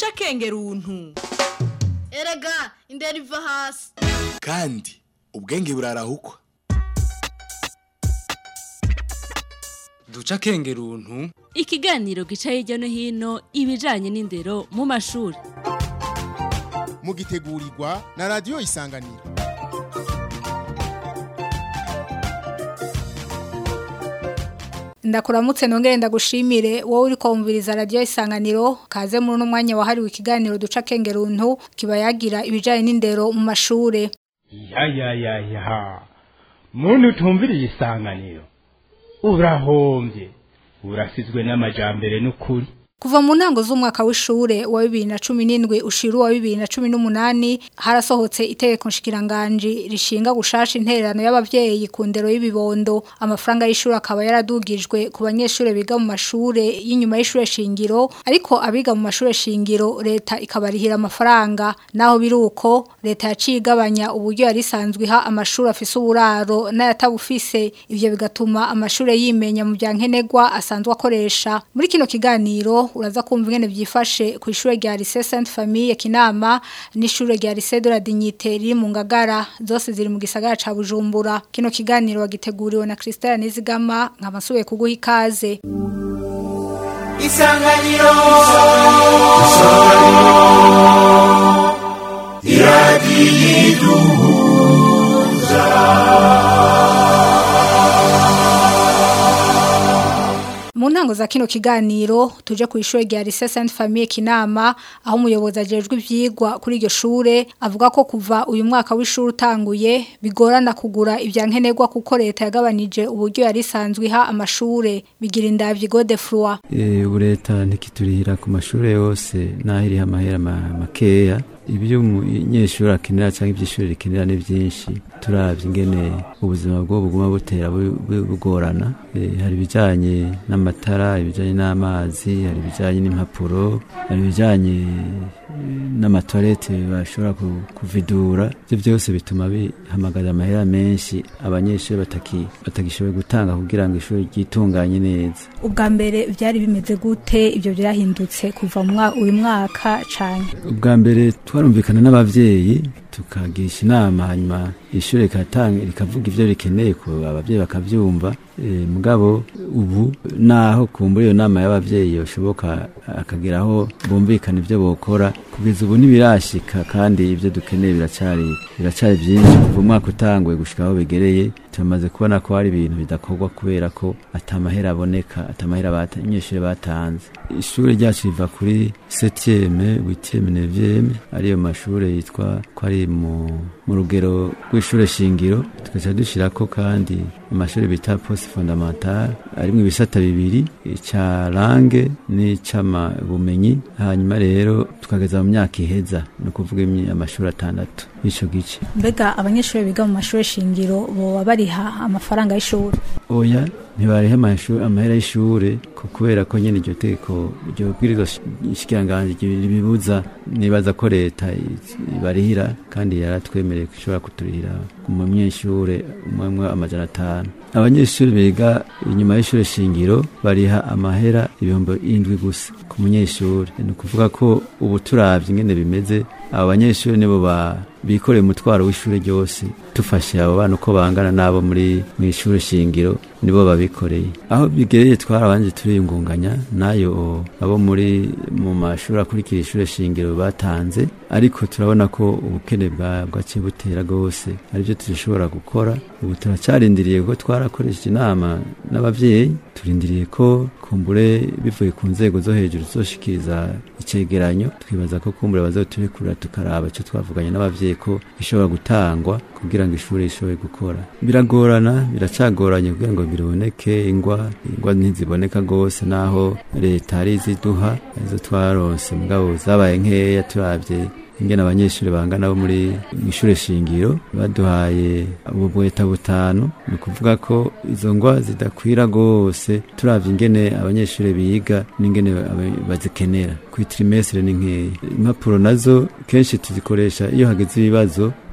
duca akenge runtu erega indera iva hasi kandi ubwenge burarahukwa duca akenge runtu ikiganiro gica hirya no hino ibijanye n'indero mu mashuri mugitegurirwa na radiyo isanganiro ndakuramutse nongere ndagushimire wowe uri kumviriza radio isanganiro kaze muri uno mwanya wahariwe ikiganiro duca kenge runtu kiba yagira ibijanye n'indero mu mashure ya ya ya ya muntu utumviriye isanganiro urahombye urasizwe n'amajambere n'ukuri Kuva mu ntango z'umwaka w'ishure wa 2017 ushiru wa 2018 harasohotse itegeko nshikiranganje rishinga gushasha intererano y'abavyeyi ku ndero y'ibibondo amafaranga y'ishure akaba yaradugijwe ku banyeshure biga mu mashure y'inyuma y'ishure shingiro ariko abiga mu mashure shingiro leta ikabarihira amafaranga naho biruko leta yacigabanya uburyo yari isanzwe iha amashuri afise uburaro n'ayatabufise ivyo bigatuma amashure yimenya mu bya nkenerwa asanzwe akoresha muri kino kiganiro uraza kumva ingene byifashe ku ishure rya Lycée Sainte Famille Kinama n'ishure rya Lycée de la Dignité riri mu Ngagara zose ziri mu gisagara ca Bujumbura kino kiganiro wagiteguriwe na Christelle Nizigama nkabasubiye kuguha ikaze Isanganiro Mu ntango za kino kiganiro tuje ku ishure rya Lycée Sainte Famille Kinama aho umuyobozi ajejwe ivyigwa kuri iryo shure avuga ko kuva uyu mwaka w'ishure utanguye bigorana kugura ivyankenerwa kuko leta yagabanije uburyo yari isanzwe iha amashure bigira indavyi Godefroy ubu leta ntikiturihira ku mashuri yose n'aho iriho amahera ma- makeya ibyo umunyeshuri akenera cyangwa ibyo ishuri rikenera ni byinshi turabye ingene ubuzima bwo buguma butera bu- bu- bugorana Eh, hari ibijyanye n'amatara ibijyanye n'amazi hari ibijyanye n'impapuro hari ibijyanye n'amatoilette bashobora ku- kuvidura ibyo byose bituma bihamagaza amahera menshi abanyeshuri bataki- batagishoboye gutanga kugira ngo ishuri ryitunganye neza ubwa mbere byari bimeze gute ibyo byahindutse kuva mu mwa- uyu mwaka cane ubwa mbere twarumvikana n'abavyeyi tukagirisha inama hanyuma ishuri rikatanga rikavuga ivyo rikeneye ku abavyeyi bakavyumva e, mugabo ubu naho kumbura iyo nama y'abavyeyi yoshoboka akagera aho bumvikana ivyo bokora kugeza ubu ntibirashika kandi ivyo dukeneye biracari biracari vyinshi kuva umwaka utanguye gushika aho bigereye turamaze kubona ko hari ibintu bidakorwa kubera ko atamahera aboneka atamahera bata- abanyeshuri batanze ishuri ryacu riva kuri septieme huitieme neuvieme ariyo mashure yitwa ko ari mu, mu rugero rw'ishure shingiro tugaca dushirako kandi amashuri bita poste fondamentale arimwo ibisata bibiri ica langue n'ic'amabumenyi hanyuma rero tukageza mu myaka iheza ni ukuvuga imi- amashuri atandatu y'ico gice mbega abanyeshuri biga mu mashuri shingiro boba bariha amafaranga y'ishuri oya ntibarihe amashuri amahera y'ishure ko kubera ko nyene iryo tegeko iryo bwirizwa shikiranganji ribibuza nibaza ko leta i- ibarihira kandi yaratwemereye ko ishobora kuturihira ku munyeshure umwe umwe amajana atanu abanyeshuri biga inyuma y'ishure shingiro bariha amahera ibihumbi indwi gusa ku munyeshuri ni ukuvuga ko ubu turavye ingene bimeze abo banyeshuri nibo ba bikoreye umutwaro w'ishure ryose dufashe abo bana uko bangana n'abo muri mu ishure shingiro nibo babikoreye aho bigereye twarabanje turiyungunganya nayo abo muri mu mashuri akurikira ishure shingiro batanze ariko turabona ko ubukene bwa bwaciye butera rwose aribyo dushobora gukora ubu turacarindiriye ko twarakoresheje inama n'abavyeyi turindiriye ko kumbure bivuye ku nzego zo hejuru zoshikiriza icegeranyo twibaza ko kumbure bazoturekurira tukaraba ico twavuganye n'abavyeyi ko ishobora gutangwa kugira ngo ishuri rishobore gukora biragorana biracagoranye kugira ngo biraboneke ingwa ingwa ntiziboneka rwose naho leta ari iziduha izo twaronse mugabo zabaye nkeya turavye ingene abanyeshuri bangana bo muri ishure shingiro baduhaye ububweta butanu ni ukuvuga ko izo ngwa zidakwira rwose turavye ingene abanyeshuri biga n'ingene aba- bazikenera ku trimestre ni nkeya impapuro nazo kenshi tuzikoresha iyo hageze ibibazo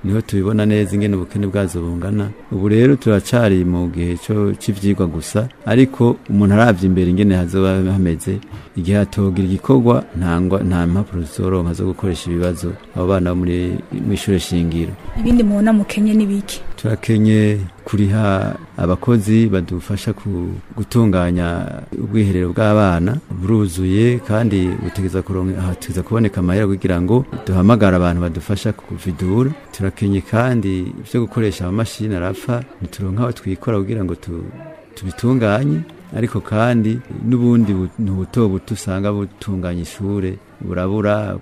niho tubibona neza ingene ubukene bwazo bungana ubu rero turacari mu gihe cyo c'ivyigwa gusa ariko umuntu aravye imbere ingene hazoba hameze igihe hatogira igikorwa ntangwa nta mpapuro zizoronka zo gukoresha ibibazo abo bana bo muri mw'ishure shingiro ibindi mubona mukenye n'ibiki turakenye kuriha abakozi badufasha ku gutunganya ubwiherero bw'abana buruzuye kandi butegeza kuronka ahateza kuboneka amahera kugira ngo duhamagara abantu badufasha kuvidura turakenye kandi ivyo gukoresha amamashini arapfa ntituronka aho twikora kugira ngo tu, tubitunganye ariko kandi n'ubundi buntu buto buto usanga butunganya ishure burabura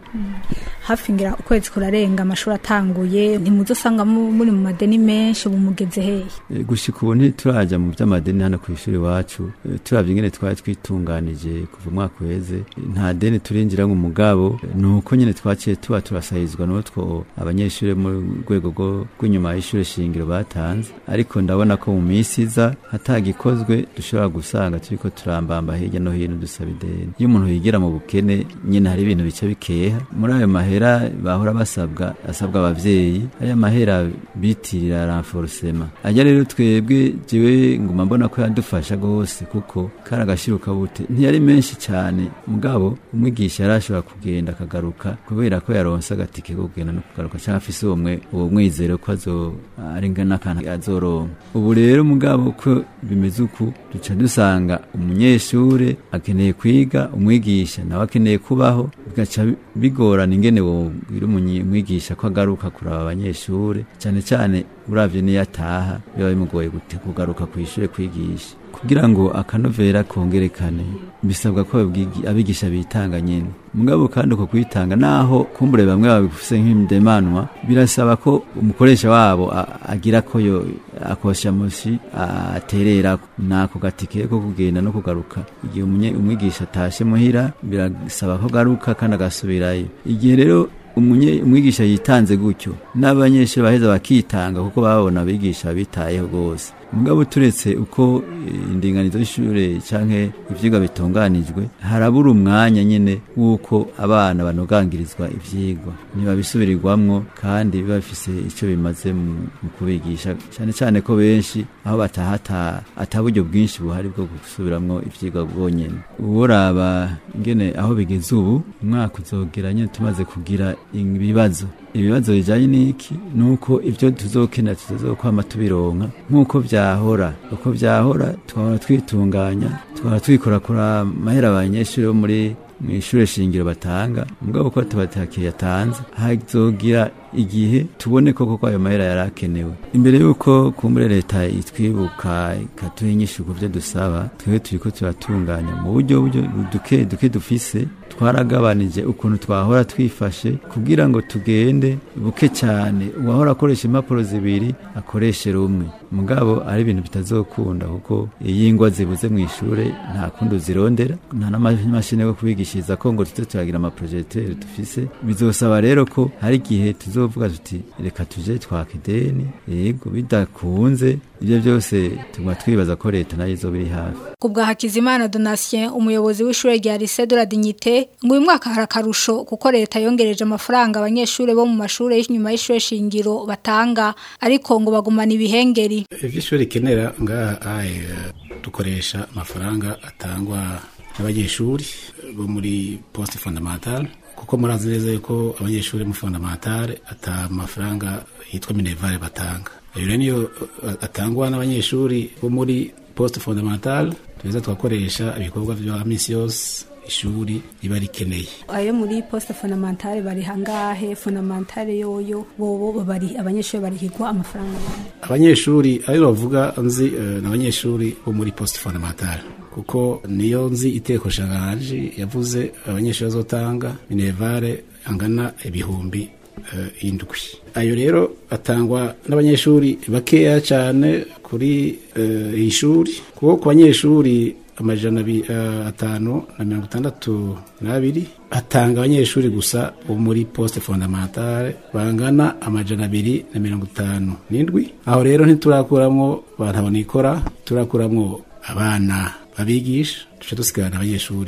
hafi ngira ukwezi kurarenga amashuri atanguye ntimuzosanga mu- muri mu madeni menshi ubu mugeze hehe E, gushika ubu ntituraja mu vy'amadeni hano kw'ishuri iwacu E, turavye ingene twari twitunganije kuva umwaka uheze E, nta deni turinjira mu mugabo E, nuko nyene twaciye tuba turasahizwa n'utwo abanyeshuri mu rwego rwo- rw'inyuma y'ishure shingiro batanze ariko ndabona ko mu misi iza hatagikozwe dushobora gusanga turiko turambamba hirya no hino dusaba ideni iyo umuntu yigira mu bukene nyene hari ibintu bica bikeha muri ayo mahera bahora basabwa asabwa abavyeyi ariya mahera bitirira renforcement ajya rero twebwe jewe nguma mbona ko yadufasha gose kuko kari agashiruka bute ntiyari menshi cyane mugabo umwigisha yarashobora kugenda akagaruka kubera ko yaronse agatike ko kugenda no kugaruka cyangwa afise uwo mwe uwo mwizero ko azo ari n'akantu azoronka ubu rero mugabo ko bimeze uku duca dusanga umunyeshure akeneye kwiga umwigisha nawe akeneye kubaho bigaca bigorana ingene wobwira umunyi- umwigisha ko agaruka kuraba abanyeshure cyane cyane uravye niyo ataha biba bimugoye gute kugaruka kw'ishure kwigisha kugira ngo akanovera kongerekane bisabwa ko ababwigi- abigisha bitanga nyene mugabo kandi uko kwitanga naho kumbure bamwe babifuse nk'indemanwa birasaba ko umukoresha wabo a- agira ko yo akosha mushi a- aterera nako gatike ko kugenda no kugaruka igihe umunye- umwigisha atashe muhira birasaba ko garuka kandi agasubirayo igihe rero umunye umwigisha yitanze gutyo n'abanyeshuri baheza bakitanga kuko babona abigisha bitayeho rwose mugabo turetse uko eh, indinganizo y'ishure canke ivyigwa bitunganijwe harabura umwanya nyene w'uko abana banogangirizwa ivyigwa ntibabisubirirwamwo kandi biba bifise ico bimaze mu mu kubigisha cane cane ko benshi aho bataha ata- ata buryo bwinshi buhari bwo gusubiramwo ivyigwa bwonyene uworaba ingene aho bigeze ubu umwaka uzogera nyene tumaze kugira ibibazo ibibazo bijanye n'iki nuko ivyo tuzokenera tuzokwama tubironka nk'uko vyahora uko vyahora twahora twitunganya twahora twikorakora amahera abanyeshuri bo muri mw'ishure shingiro batanga mugabo ko tubatakiye yatanze hazogira igihe tubone koko ko ayo mahera yari akenewe imbere y'uko kumbure leta itwibuka ikatuha inyishu ku vyo dusaba twebwe turiko turatunganya mu buryo buryo duke duke dufise twaragabanije ukuntu twahora twifashe kugira ngo tugende buke cyane uwahora akoresha impapuro zibiri akoreshe rumwe mugabo ari ibintu bitazokunda kuko iyo ingwa zibuze mu ishure nta kundi uzirondera nta n'amashini yo kubigishiriza ko ngo tuze turagira amaprojecteur dufise bizosaba rero ko hari igihe tuzovuga tuti reka tuje twaka ideni yego bidakunze ibyo byose tuguma twibaza ko leta nayo izoba iri hafi ku bwa Hakizimana Donatien umuyobozi w'ishure rya Lycée de la Dignité ngo uyu mwaka hari akarusho kuko leta yongereje amafaranga abanyeshure bo mu mashure y'inyuma y'ishure shingiro batanga ariko ngo bagumana ibihengeri ivyo ishuri rikenera ngaha aye dukoresha amafaranga atangwa n'abanyeshuri bo muri poste fondamentale kuko murazi neza yuko abanyeshuri mu fondamentale ata mafaranga yitwa minervale batanga ayo rero niyo uh, atangwa n'abanyeshuri bo muri poste fondamentale tuza tugakoresha ibikorwa vya misi yose ishuri riba rikeneye ayo muri poste fondamentale bari hangahe fondamentale yoyo bobo bari abanyeshure barihigwa amafaranga abanyeshuri ayo bavuga nzi eh, ni abanyeshuri bo muri poste fondamentale kuko niyo nzi iteko shanganje yavuze abanyeshuri bazotanga minervale angana ibihumbi eh, indwi ayo rero atangwa n'abanyeshuri bakeya cyane kuri eh, iyi shuri kuko ku banyeshuri amajana abi- eh, atanu na mirongo itandatu n'abiri atanga abanyeshuri gusa bo muri poste fondamentale bangana amajana abiri na mirongo itanu n'indwi aho rero ntiturakuramwo bantu abonikora turakuramwo abana babigisha duce dusigarana abanyeshuri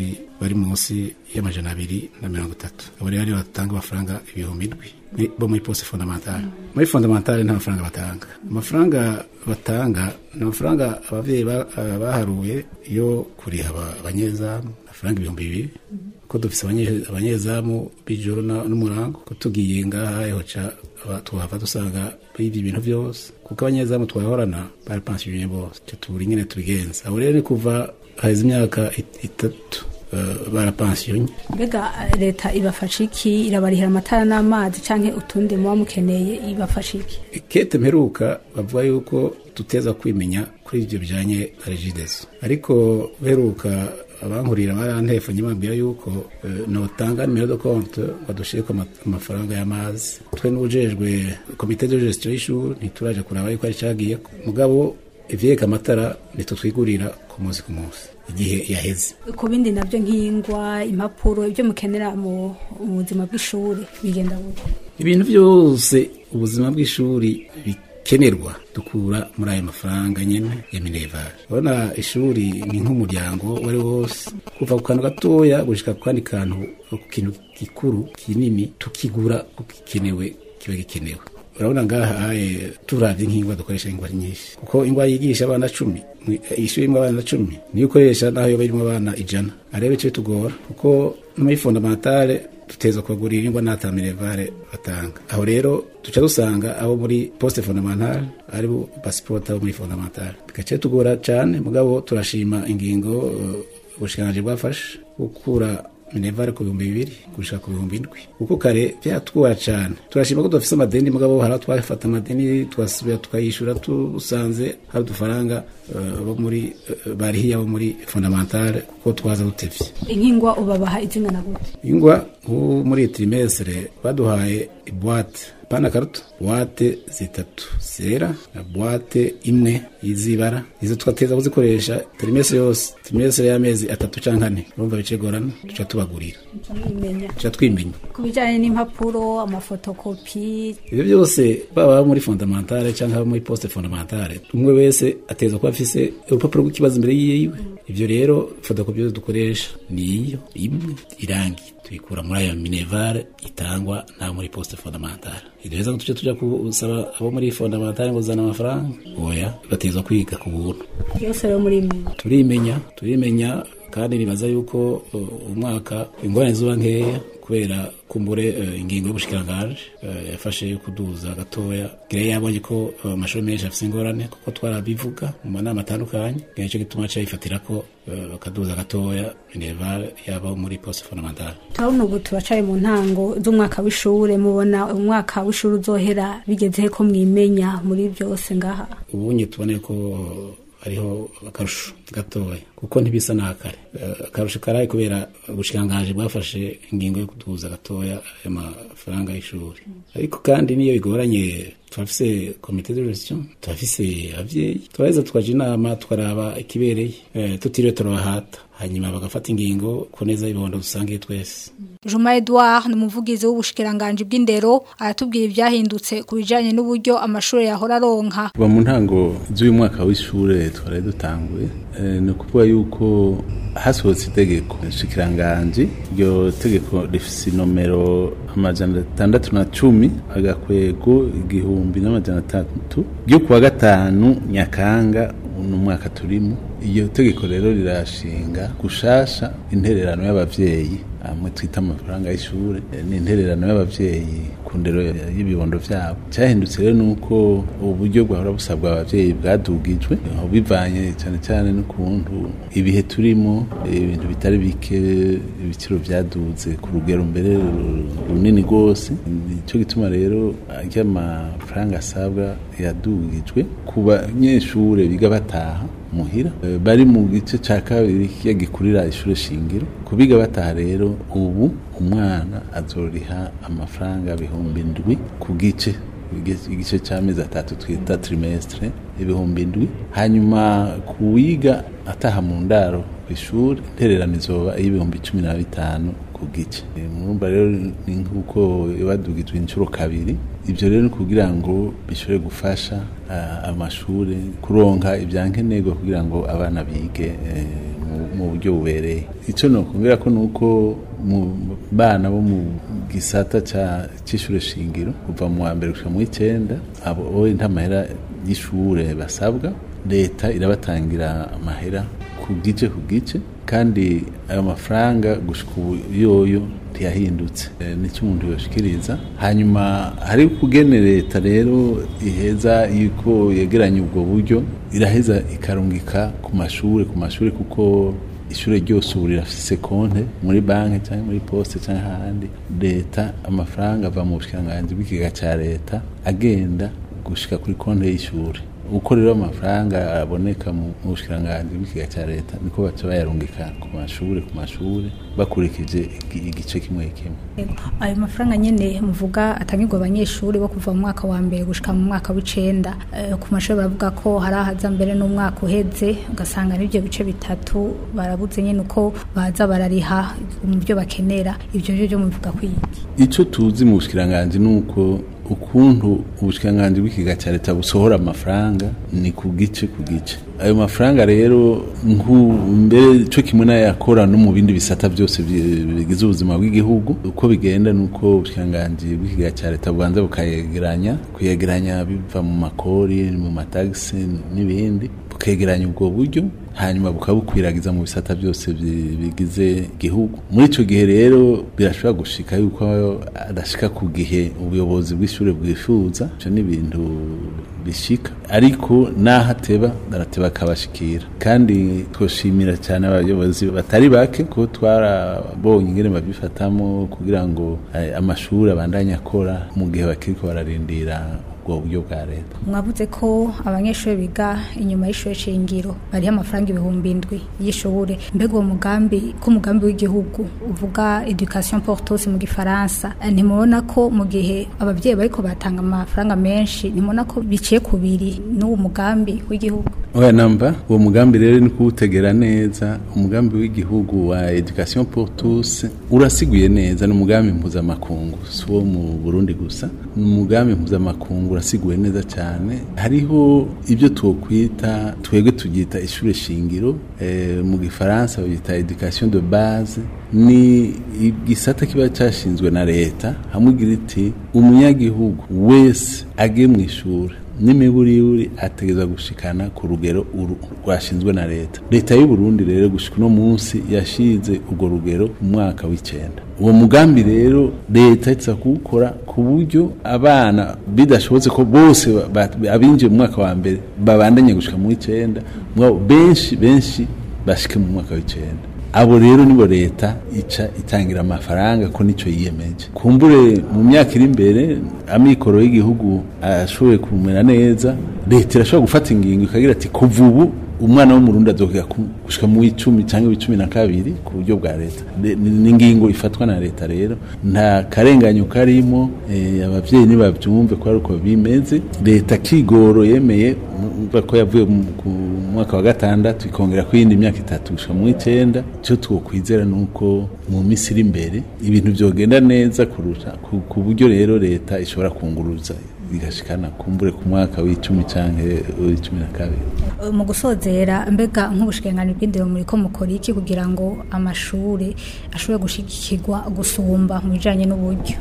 bari munsi y'amajana abiri na mirongo itatu abo rero nibo batanga amafaranga ibihumbi indwi ni- bo muri poste fondamentale muri fondamentale nta mafaranga batanga amafaranga batanga ni amafaranga abavyeyi ba- ah, baharuye yo kuriha aba- abanyezamu amafaranga ibihumbi bibiri ko dufise abanye- abanyezamu b'ijoro na- n'umurango ko tugiye ngaha hoca aba- tuhava dusanga bivye ibintu vyose kuko abanyezamu twahorana barapansiye bose ico tubura ingene tubigenza abo rero ni kuva haheze imyaka it- itatu eh, barapansiyonye mbega eh, leta ibafasha iki irabarihira amatara n'amazi canke utundi muba mukeneye ibafasha iki kete mperuka bavuga yuko tuteza kwimenya kuri ibyo bijanye na regidezo ariko beruka abankurira barantefanye bambwira yuko eh, notanga nimero de compte badushireko ama- amafaranga y'amazi twe n'ujejwe komite de gestion y'ishuri ntituraje kuraba yuko ari cagiye mugabo ivyeka amatara nitutwigurira ku munsi ku munsi igihe yaheze ku bindi navyo nk'ingwa impapuro ibyo mukenera mu mu buzima bw'ishuri bigenda gute ibintu byose ubuzima bw'ishuri bikenerwa dukura muri ayo mafaranga nyene ya minerval urabona ishuri ni nk'umuryango uwo ari wo wose kuva ku kantu gatoya gushika ku kandi kantu ku kintu gikuru kinini tukigura kuko gikenewe kiba gikenewe urabona ngaha eh, turavye nk'ingwa dukoresha ingwa ari nyinshi kuko ingwa yigisha abana cumi mwi- eh, ishuri imwe abana cumi niyo ukoresha naho yoba irimwo abana ijana arebe ico bitugora kuko no muri fondamentale tuteza kubagurira ingwa n'ata minervale batanga aho rero tuca dusanga abo muri poste fondamentale ari bo pasipoti abo muri fondamentale bigaca tugora cane mugabo turashima ingingo eh, ubushikiranganji bwafashe gukura minervale ku bihumbi bibiri gushika ku bihumbi indwi kuko kare vyatugora cane turashima ko dufise amadeni mugabo hari aho twafata amadeni tugasubira tukayishura tusanze hari udufaranga eh, bo muri eh, barihiye abo muri fondamentale kuko twaza dutevye inkingwa ubabaha izingana gute ingwa nk'ubu muri iyi trimestre baduhaye ibwate pana karuto buwate zitatu zera na buwate imwe y'izibara izo twateza kuzikoresha trimestre yose trimestre y'amezi atatu canke ane urumva bicegorana tuca tubagurira mwimenya tuca twimenya ku bijanye n'impapuro amafotokopi ivyo byose baba abo muri fondamentale canke abo muri poste fondamentale umwe wese ateza kuba afise urupapuro rw'ikibazo imbere yiwe ivyo rero fotokopi yose dukoresha niyo imwe irangi tuyikura muri ayo minervale itangwa n'abo muri poste fondamentale ivyo rero tuca tuja kusaba abo muri fondamentale ngo zana amafaranga oya bateza kwiga ku buntu yose rero muri imenya turimenya turimenya kandi nibaza yuko uh, umwaka ingorane zuba nkeya kubera kumbure uh, ingingo y'ubushikirangaje uh, yafashe yo kuduza gatoya gire yabonye ko uh, amashuri menshi afise ingorane kuko twarabivuga mu manama atandukanye nico gituma aca yifatira ko uh, bakaduza gatoya minerval yaba muri poste fondamentale turabona ubu turacaye mu ntango z'umwaka w'ishure mubona umwaka w'ishure uzohera bigeze ko mwimenya muri byose ngaha ubunye tubone ko hariho akarusho gatoya kuko ntibisa n'akare Eh, akarusho karaye kubera ubushikiranganji bwafashe ingingo yo kuduza gatoya ayo mafaranga y'ishuri ariko kandi niyo bigoranye turafise komite de gestion turafise abavyeyi turaheza tukaja inama tukaraba ikibereye eh, tutiriwe turabahata hanyuma bagafata ingingo ku neza y'ibondo dusangiye twese Juma Edouard ni umuvugizi w'ubushikiranganji bw'indero aratubwira ibyahindutse ku bijanye n'uburyo amashuri yahora aronka kuva mu ntango z'uyu mwaka w'ishure twari dutanguye eh, ni ukuvuga yuko hasohotse itegeko nshikiranganji iryo tegeko rifise inomero amajana atandatu na cumi agakwego igihumbi n'amajana atatu ryo kuwa gatanu nyakanga uno mwaka turimo iyo tegeko rero rirashinga gushasha intererano y'abavyeyi amwe twita amafaranga y'ishure eh, ni intererano y'abavyeyi ku ndero y'ibibondo vyabo cyahindutse rero nuko uburyo bwahora busabwa abavyeyi bwadugijwe aho bivanye cyane cyane n'ukuntu ibihe turimo eh, ibintu bitari bike ibiciro vyaduze ku rugero mbere ru- runini rwose nicyo gituma rero ry'amafaranga asabwa yadugijwe ku banyeshure biga bataha muhira Eh, bari mu gice ca kabiri kiya gikurira ishure shingiro kubiga bataha rero ubu umwana azoriha amafaranga ibihumbi ndwi ku gice Igice- igice c'amezi atatu twita trimestre ibihumbi ndwi hanyuma kuwiga ataha mu ndaro kw'ishuri intererano izoba y'ibihumbi cumi na bitanu ku gice Eh, murumva rero ni nk'uko badugijwe inshuro kabiri ibyo rero ni kugira ngo bishobore gufasha ah, amashure kuronka ibyankenerwa kugira ngo abana bige eh, mu mu- mu buryo bubereye icyo nokongera ko nuko mu bana bo mu gisata ca- c'ishure shingiro kuva mu wa mbere gushika mu w'icenda abo oye nta mahera y'ishure basabwa leta irabatangira amahera ku gice ku gice kandi ayo mafaranga gushika ubu yoyo ntiyahindutse Eh, nicyo umuntu yoshikiriza hanyuma hari kugene leta rero iheza yuko yegeranya ubwo buryo iraheza ikarungika ku mashure ku mashure kuko ishure ryose ubu rirafise konte muri banki cyangwa muri poste cyangwa ahandi leta amafaranga ava mu bushikiranganji bw'ikigega ca leta agenda gushika kuri konte y'ishure uko rero amafaranga aboneka mu mu bushikiranganji bw'ikigega ca leta niko baca bayarungika ku mashure ku mashure bakurikije igi- igice kimwe kimwe Yego. ayo mafaranga nyene muvuga atangirwa abanyeshuri bo kuva mu mwaka wa mbere gushika mu mwaka w'icenda Eh, ku mashuri baravuga ko hari ahaza mbere n'umwaka uheze ugasanga n'ibyo bice bitatu barabuze nyene uko baza barariha mu byo bakenera ibyo byo byo muvuga kwiki icyo tuzi mu bushikiranganji ni uko ukuntu ubushikiranganji bw'ikiga cya leta busohora amafaranga ni ku gice ku gice ayo mafaranga rero nku- mbere cyo kimwe n'ayakora no mu bindi bisata byose bi- bigize ubuzima bw'igihugu uko bigenda ni uko ubushikiranganji bw'ikiga cya leta bubanza bukayegeranya kuyegeranya biva mu makori mu matagisi n'ibindi bukegeranya ubwo buryo hanyuma bukabukwiragiza mu bisata byose bi- bigize igihugu muri icyo gihe rero birashobora gushika yuko adashika ku gihe ubuyobozi bw'ishuri bwifuza ibyo ni ibintu bishika ariko n'aho ateba arateba akabashikira kandi twoshimira cyane abayobozi batari bake ko twarabonye ingene babifatamo kugira ngo eh, amashuri abandanye akora mu gihe bakiriko bararindira ubwo buryo bwa leta mwavuze ko abanyeshuri biga inyuma y'ishuri shingiro bariho amafaranga ibihumbi indwi y'ishuri mbega uwo mugambi ko umugambi w'igihugu uvuga education pour tous mu gifaransa eh, ntimubona ko mu gihe ababyeyi bariko batanga amafaranga menshi ntimubona ko biciye ku biri n'uwo mugambi w'igihugu oya namba uwo mugambi rero ni kuwutegera neza umugambi w'igihugu wa education pour tous urasiguye neza ni umugambi mpuzamakungu si uwo mu burundi gusa ni umugambi mpuzamakungu urasiguye neza cyane hariho ibyo twokwita twebwe tubyita ishure shingiro eh, mu gifaransa babyita education de base ni igisata kiba cyashinzwe na leta hamwe igira iti umunyagihugu wese agiye mu ishuri n'imiburiburi ategerezwa gushikana ku rugero uru rwashinzwe na leta leta y'u Burundi rero gushika uno munsi yashize urwo rugero mu mwaka w'icenda uwo mugambi rero leta itsa kuwukora ku buryo abana bidashobotse ko bose ba- ba- abinjiye mu mwaka wa mbere babandanye gushika mu w'icenda mugabo benshi benshi bashike mu mwaka w'icenda abo rero nibo leta ica itangira amafaranga ko nico yiyemeje kumbure mu myaka iri imbere amikoro y'igihugu ashoboye kumera neza leta irashobora gufata ingingo ikagira ati kuva ubu umwana w'umurundi azokwiga ku- gushika mu icumi cyangwa icumi na kabiri ku buryo bwa leta Le- ni ni ingingo ifatwa na leta rero nta karenganyo karimo eh, abavyeyi nibavyumve ko ari uko bimeze leta kigoro yemeye umva ko yavuye mu- ku mwaka wa gatandatu ikongera ku yindi myaka itatu gushika mu icenda icyo twokwizera ni uko mu minsi iri imbere ibintu vyogenda neza kurusha ku- ku buryo rero leta ishobora kunguruza igashikana kumbure ku mwaka w'icumi canke w'icumi na kabiri mu gusozera mbega nk'ubushikiranganji bw'indero muri ko mukora iki kugira ngo amashuri ashobore gushigikirwa gusumba mu bijanye n'uburyo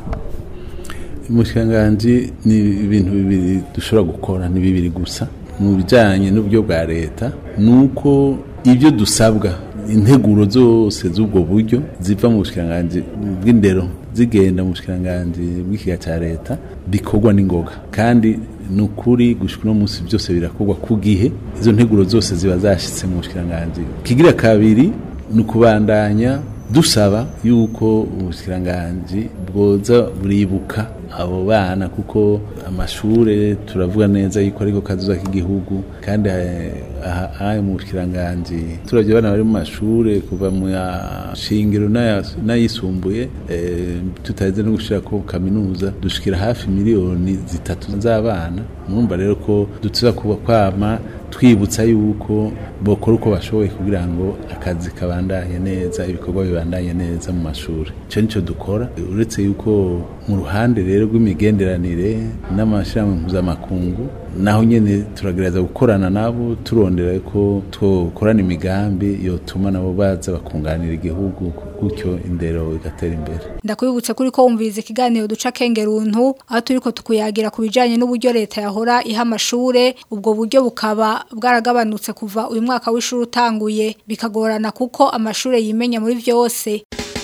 umushikiranganji ni ibintu bibiri dushobora gukora ni bibiri gusa mu bijyanye n'uburyo bwa leta ni uko ibyo dusabwa integuro zose z'ubwo buryo ziva mu bushikiranganji bw'indero zigenda mu bushikiranganji bw'ikiga cya leta bikorwa n'ingoga kandi ni ukuri gushika uno munsi byose birakorwa ku gihe izo nteguro zose ziba zashyitse mu bushikiranganji kigira kabiri ni ukubandanya dusaba yuko ubushikiranganji bwoza buribuka abo bana kuko amashure turavuga neza yuko ariko kazuza k'igihugu kandi eh, aha aha mu bushikiranganji turavye abana bari mu mashure kuva mu ya shingiro n'aya- n'ayisumbuye eh, tutaheze no gushirako kaminuza dushikira hafi miliyoni zitatu z'abana murumva rero ko dutuza kuba kwama twibutsa yuko bokora uko bashoboye kugira ngo akazi kabandanye neza ibikorwa bibandanye neza mu mashuri icyo nicyo dukora uretse yuko mu ruhande rero rw'imigenderanire n'amashyirahamwe mpuzamakungu naho nyine turagerageza gukorana nabo turondera ko twakorana imigambi yotuma nabo baza bakunganira igihugu gutyo indero igatera imbere ndakwibutse kuri ko wumviriza ikiganiro duca kengeruntu aho turiko tukuyagira ku bijanye n'uburyo leta yahora iha amashure ubwo buryo bukaba bwaragabanutse kuva uyu mwaka w'ishuri utanguye bikagorana kuko amashure yimenya muri vyose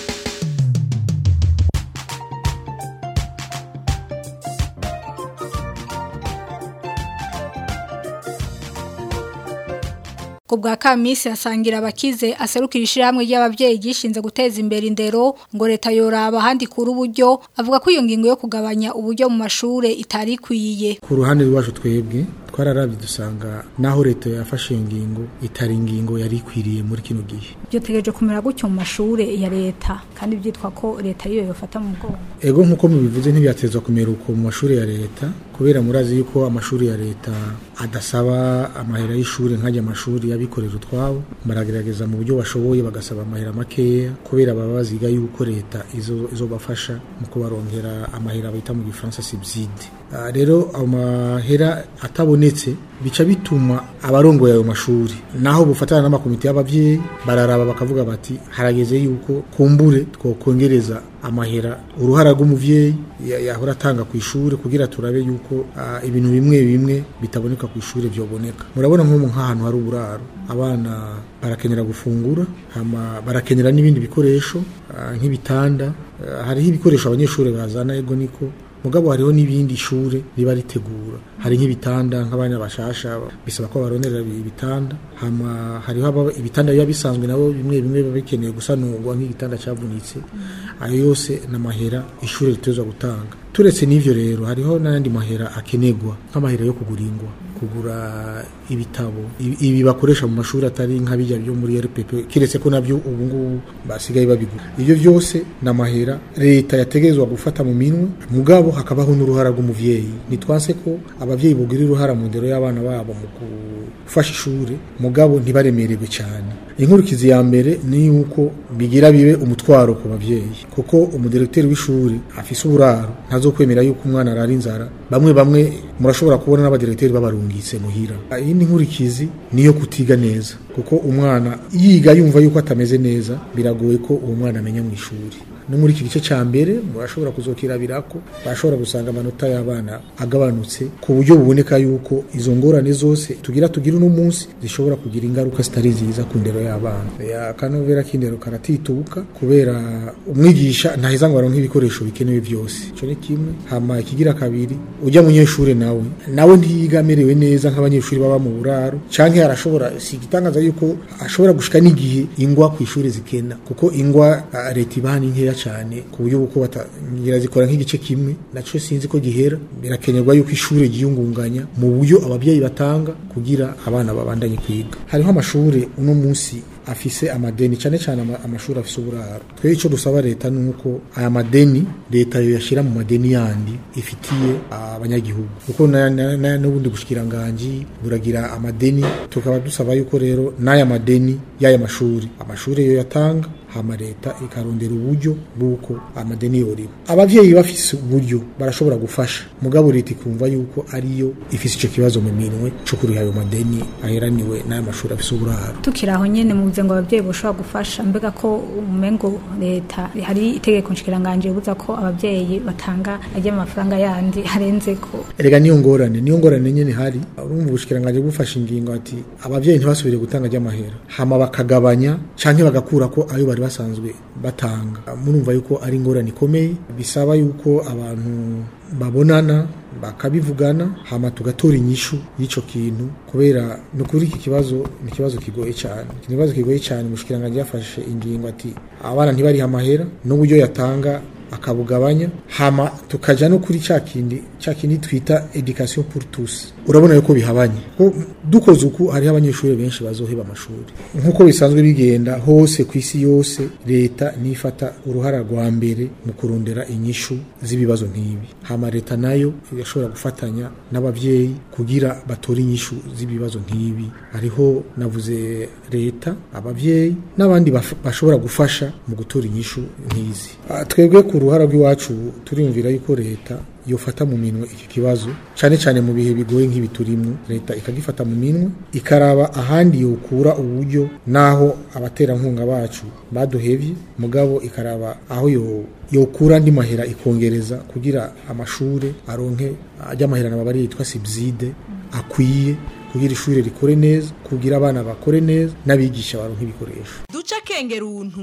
ku bwa kamisi asangira abakize aserukira ishyirahamwe ry'ababyeyi gishinze guteza imbere indero ngo leta yoraba ahandi kuri uburyo avuga ko iyo ngingo yo kugabanya uburyo mu mashure itari ikwiye ku ruhande rwacu twebwe twararabye dusanga naho leta yafashe iyo ngingo itari ingingo yari ikwiriye muri kino gihe byotegereje kumera gutyo mu mashure ya leta kandi byitwa ko leta ariyo yofata mu bwonko ego nk'uko mubivuze ntibyatezwa kumera uko mu mashuri ya leta kubera murazi yuko amashuri ya leta adasaba amahera y'ishuri nk'ajya amashuri y'abikorera utwabo baragerageza mu buryo bashoboye bagasaba amahera makeya kubera baba baziga yuko leta izo izobafasha mu kubarongera amahera bita mu gifaransa subside uh, rero amahera atabonetse bica bituma abarongoye ayo mashuri naho bufatana n'amakomite y'abavyeyi bararaba bakavuga bati harageze yuko kumbure twokongereza amahera uruhara rw'umuvyeyi yahora atanga ku ishure kugira turabe yuko uh, ibintu bimwe bimwe bitaboneka ku ishure vyoboneka murabona nko nk'ahantu hari uburaro abana barakenera gufungura hama barakenera n'ibindi bikoresho uh, nk'ibitanda uh, hariho ibikoresho abanyeshuri bazana ego niko mugabo hariho n'ibindi shure riba ritegura hari nk'ibitanda nk'abana bashasha bisaba ko baronera ibitanda hama hariho ibitanda biba bisanzwe nabo bimwe bimwe biba bikeneye gusanurwa nk'igitanda cyavunitse ayo yose n'amahera ishure ritezwa gutanga turetse n'ivyo rero hariho n'ayandi mahera akenegwa nk'amahera yo kugura ingwa kugura ibitabo ibi bakoresha mu mashuri atari nk'abijya byo muri RPP kiretse ko nabyo ubu ngubu basigaye babigura ibyo byose n'amahera leta yategerezwa gufata mu minwe mugabo hakabaho n'uruhara rw'umuvyeyi nitwanse ko abavyeyi bugira uruhara mu ndero y'abana babo mu gufasha ishure mugabo ntibaremererwe cyane inkurikizi ya mbere ni yuko bigira bibe umutwaro ku bavyeyi kuko umudirektori w'ishuri afise uburaro ntazokwemera yuko umwana arara inzara bamwe bamwe murashobora kubona n'abadirektori babarungitse muhira iyindi nkurikizi niyo kutiga neza kuko umwana yiga yumva yuko atameze neza biragoye ko uwo mwana amenya mu ishuri no muri iki gice cya mbere murashobora kuzokirabira ko bashobora gusanga amanota y'abana agabanutse ku buryo buboneka yuko izo ngorane zose tugira tugira uno munsi zishobora kugira ingaruka zitari nziza ku ndero y'abana akanovera k'indero karatitubuka kubera umwigisha ntaheza ngo aronke ibikoresho bikenewe byose icyo ni kimwe hama ikigira kabiri ujya munyeshuri nawe nawe ntiyiga amerewe neza nk'abanyeshuri baba mu buraro canke arashobora si igitangaza yuko ashobora gushika n'igihe ingwa ku ishuri zikena kuko ingwa uh, leta ibaha ni nkeya cyane ku buryo buko batangira zikora nk'igice kimwe naco sinzi ko gihera birakenerwa yuko ishuri ryiyungunganya mu buryo ababyeyi batanga kugira abana babandanye kwiga hariho amashuri uno munsi afise amadeni cyane cyane amashuri afise uburaro twe ico dusaba leta nuko aya madeni leta yo yashira mu madeni yandi ifitiye abanyagihugu kuko n'ubundi bushikiranganji buragira amadeni tukaba dusaba yuko rero n'aya madeni y'aya mashuri amashuri yo yatanga hama leta ikarondera uburyo bw'uko amadeni yoriba abavyeyi bafise uburyo barashobora gufasha mugabo leta ikumva yuko ariyo ifise ico kibazo mu minwe co kuriha ayo madeni aheraniwe n'aya mashuri afise uburaro tukiri aho nyene muvuze ngo abavyeyi boshobora gufasha mbega ko umengo leta hari itegeko nshikiranganje ribuza ko abavyeyi batanga ajya amafaranga yandi harenze ko erega niyo ngorane niyo ngorane nyene hari urumva ubushikiranganje bufasha ingingo ati abavyeyi ntibasubire gutanga ajya hama bakagabanya canke bagakura ko ayo bari basanzwe batanga murumva yuko ari ingorane ikomeye bisaba yuko abantu babonana bakabivugana hama tugatora inyishu y'ico kintu kubera no kuri iki kibazo ni kibazo kigoye cyane ikibazo kigoye cyane mushikiranganje yafashe ingingo ati abana ntibari amahera n'uburyo yatanga akabugabanya hama tukaja no kuri cya kindi cya kindi twita education pour tous urabona yuko bihabanye ko dukoze uku hariho abanyeshuri benshi bazoheba amashuri nk'uko bisanzwe bigenda hose ku isi yose leta nifata uruhara rwa mbere mu kurondera inyishu z'ibibazo nk'ibi hama leta nayo irashobora gufatanya n'abavyeyi kugira batore inyishu z'ibibazo nk'ibi hariho navuze leta abavyeyi n'abandi baf- bashobora gufasha mu gutora inyishu nk'izi Ah, twebwe ku ruhara rw'iwacu turiyumvira yuko leta yofata mu minwe iki kibazo cyane cyane mu bihe bigoye nk'ibi turimo leta ikagifata mu minwe ikaraba ahandi yokura uburyo naho abaterankunga bacu baduhevye mugabo ikaraba aho yo yokura andi mahera ikongereza kugira amashure aronke ajya amahera nabo bari yitwa subside akwiye kugira ishure rikore neza kugira abana bakore neza n'abigisha baronke ibikoresho duca akengera untu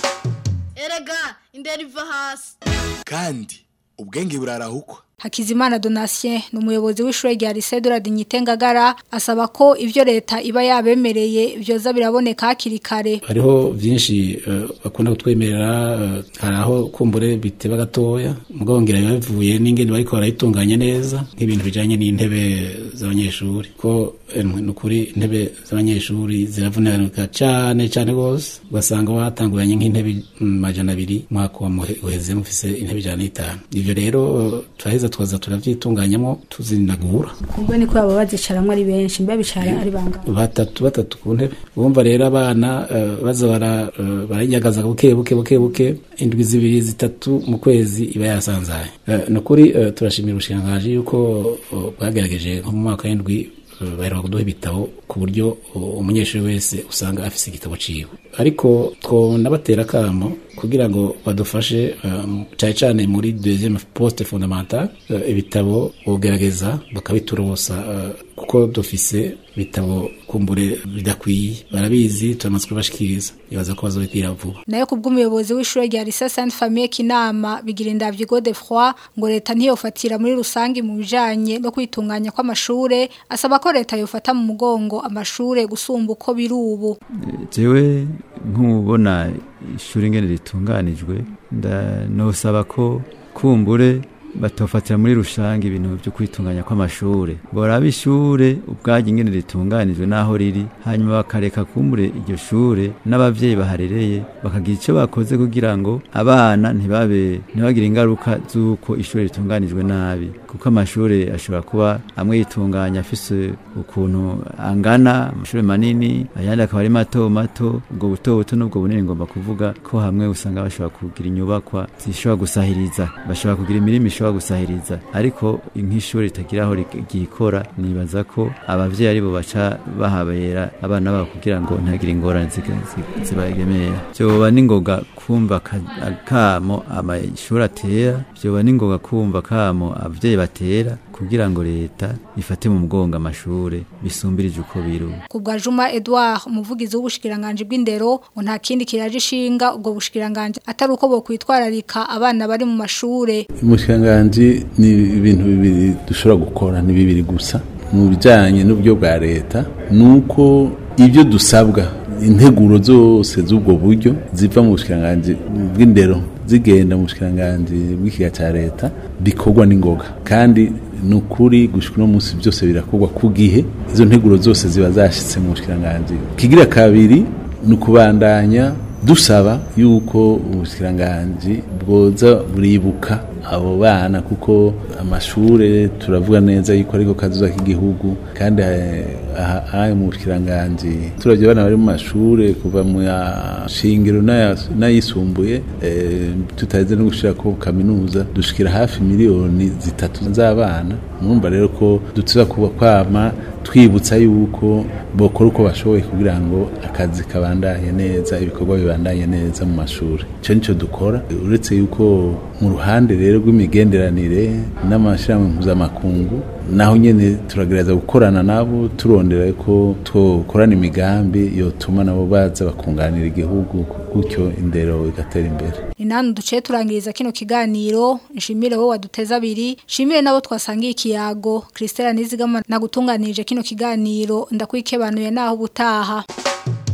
erega indero iva hasi kandi ubwenge burarahukwa Hakizimana Donatien ni umuyobozi w'ishure rya Lycée de la Dignité Ngagara asaba ko ivyo leta iba yabemereye byoza biraboneka hakiri kare hariho byinshi eh, bakunda kutwemerera eh, hari aho kumbure biteba gatoya mugabo ngira biba bivuye n'ingene bariko barayitunganya neza nk'ibintu bijanye n'intebe z'abanyeshuri ko eh, ni ukuri intebe z'abanyeshuri ziravunanika cane cane gose ugasanga watanguranye nk'intebe mm, majana abiri mwaka wa muhe- uheze mufise intebe ijana n'itanu ivyo rero eh, turaheza tukaza turavyitunganyamo tuzinagura ubwo niko baba bazicaramwo ari benshi mbe bicara ari bangana batatu batatu ku ntebe bumva rero abana eh, baza bara eh, barayagaza buke buke buke buke indwi zibiri zitatu mu kwezi iba yasanzaye Eh, ni ukuri eh, turashimira ubushikiranganji yuko eh, bwagerageje nko mu mwaka w'indwi eh, baheruka kuduha ibitabo ku buryo eh, umunyeshuri wese usanga afise igitabo ciwe ariko twonabatera akamo kugira ngo badufashe eh, cane cane muri deuxième poste fondamentale eh, ibitabo bogerageza bakabiturosa eh, kuko dufise ibitabo kumbure bidakwiye barabizi turamaze kubashikiriza ibaza ko bazobibwira vuba nayo kubw'umuyobozi w'ishure rya Lycée Sainte Famille Kinama bigira indavyo Godefroy ngo leta ntiyofatira muri rusangi mu bijanye no kwitunganya kw'amashure asaba ko leta yofata mu mugongo amashure gusumba uko biri ubu jewe nk'ubona ishuri ngene ritunganijwe ndanosaba ko kumbure batofatira muri rusange ibintu byo kwitunganya kw'amashure boraba ishure ubwaryo ingene ritunganijwe naho riri hanyuma bakareka kumbure iryo shure n'abavyeyi baharereye bakagira ico bakoze kugira ngo abana ntibabe ntibagire ingaruka z'uko ishure ritunganijwe nabi kuko amashure ashobora kuba amwe yitunganya afise ukuntu angana amashure manini ayandi akaba ari mato mato ubwo buto buto n'ubwo bunini ngomba kuvuga ko hamwe usanga bashobora kugira inyubakwa zishobora gusahiriza bashobora kugira imirimo ishobora gusahiriza ariko nk'ishuri ritagira aho ryikora nibaza ko abavyeyi aribo baca bahabera abana babo kugira ngo ntagire ingorane ziga- zi- zibagemera vyoba n'ingoga kumva ka- akamo amashuri atera vyoba n'ingoga kumva akamo abavyeyi batera kugira ngo leta ifate mu mugongo amashure bisumbirije uko biri ubu. ku bwa Juma Edouard umuvugizi w'ubushikiranganje bw'indero ngo nta kindi kiraje ishinga ubwo bushikiranganje atari uko bo kwitwararika abana bari mu mashure umushikiranganji ni ibintu bibiri dushobora gukora ni bibiri gusa mu bijyanye n'uburyo bwa leta ni uko ibyo dusabwa integuro zose z'ubwo buryo ziva mu bushikiranganji bw'indero zigenda mu bushikiranganji bw'ikiga cya leta bikorwa n'ingoga kandi ni ukuri gushika uno munsi byose birakorwa ku gihe izo nteguro zose ziba zashyitse mu bushikiranganji kigira kabiri ni ukubandanya dusaba yuko ubushikiranganji bwoza buribuka abo bana kuko amashure turavuga neza yuko ariko kazuza k'igihugu kandi eh, aha aha mu bushikiranganji turavye abana bari mu mashure kuva mu ya shingiro n'aya- n'ayisumbuye eh, tutaheze no gushirako kaminuza dushikira hafi miliyoni zitatu z'abana murumva rero ko dutuza kuba kwama twibutsa yuko bokora uko bashoboye kugira ngo akazi kabandanye neza ibikorwa bibandanye neza mu mashuri icyo nicyo dukora uretse yuko mu ruhande rero rw'imigenderanire n'amashyirahamwe mpuzamakungu naho nyine turagerageza gukorana nabo turondera ko twokorana imigambi yotuma nabo baza bakunganira igihugu gutyo indero igatera imbere ni nani duce turangiriza kino kiganiro nshimire wowe waduteza abiri nshimire nabo twasangiye ikiyago Christelle Nizigama nagutunganirije kino kiganiro ndakwikebanuye naho ubutaha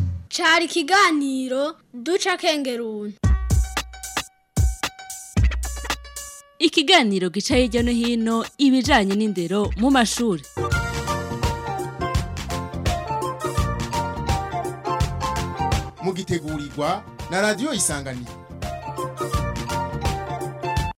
cari ikiganiro duca kengeruni ikiganiro gica hirya no hino ibijanye n'indero mu mashuri mugitegurirwa na radiyo isanganiro